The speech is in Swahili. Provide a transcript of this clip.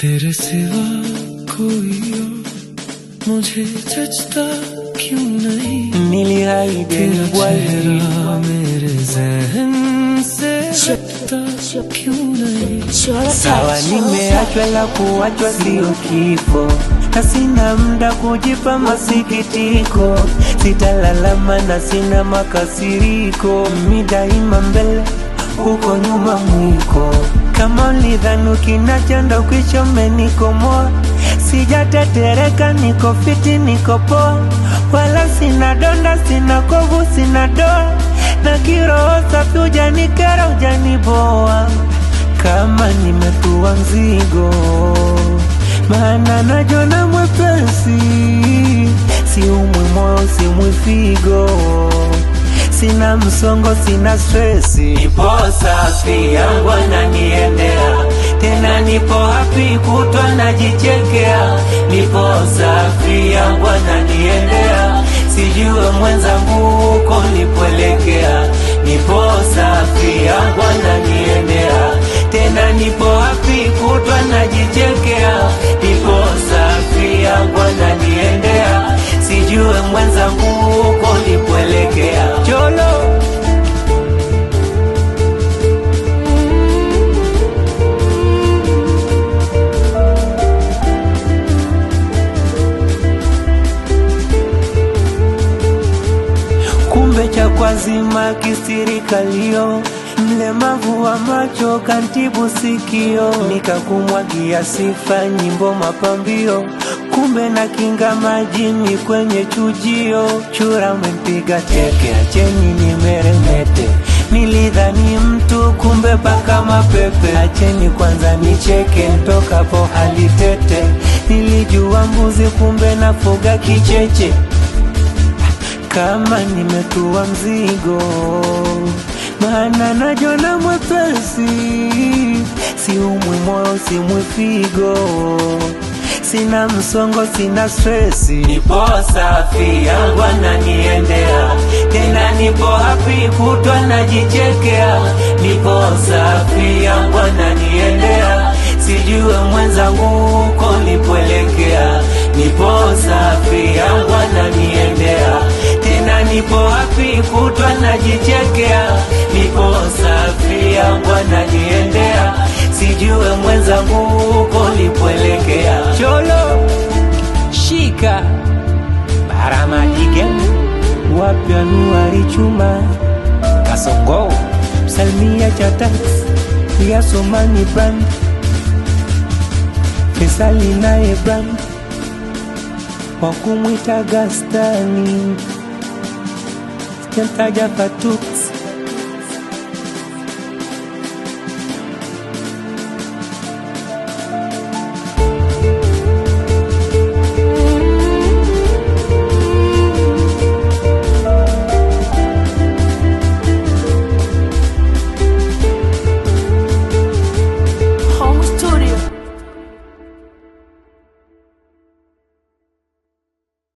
तेरे सिवा कोई और मुझे जचता क्यों नहीं Niliahidi तेरा bwana चेहरा मेरे जहन से हटता क्यों नहीं Sawa, nimeachwa la kuachwa sio kifo, na sina muda kujipa masikitiko, sitalalama na sina makasiriko, mi daima mbele, huko nyuma mwiko. Kama ulidhani ukinachanda ukichomenikomoa, sijatetereka, niko fiti, niko poa, wala sina donda, sina kovu, sina doa, na kiroho safi, hujanikera, hujaniboa kama nimetua mzigo, maana najona mwepesi, siumwi moyo, simwi figo, sina msongo, sina stresi, nipo safi, yangu ananiendea tena, nipo happy, kutwa najichekea, nipo safi, yangu ananiendea, sijue mwenzangu huko nipoelekea, nipo safi, yangu ananiendea tena nipo happy kutwa najichekea, nipo safi yangu ananiendea, sijue mwenzangu huko nipoelekea. Cholo kumbe cha kwazima kisirikalio mlemavu wa macho kantibu sikio, nikakumwagia sifa nyimbo mapambio, kumbe na kinga majini kwenye chujio, chura mpiga teke, acheni nimeremete Nilidhani mtu kumbe paka mapepe, acheni kwanza nicheke, ntokapo hali tete. Nilijua mbuzi kumbe nafuga kicheche kama nimetua mzigo, maana najona mwepesi, siumwi moyo, simwi figo, sina msongo, sina stresi, nipo safi, yangu ananiendea tena, nipo happy, kutwa najichekea, nipo safi, yangu ananiendea, sijue mwenzangu huko nipoelekea, nipo safi, yangu ananiendea tena nipo happy kutwa najichekea, nipo safi yangu ananiendea, sijue mwenzangu huko nipoelekea. Cholo shika baramadige wapya nuari chuma kasongo salmia chatax ya somani brand Fesali naye brand wakumwita Gastani sijamtaja Fatux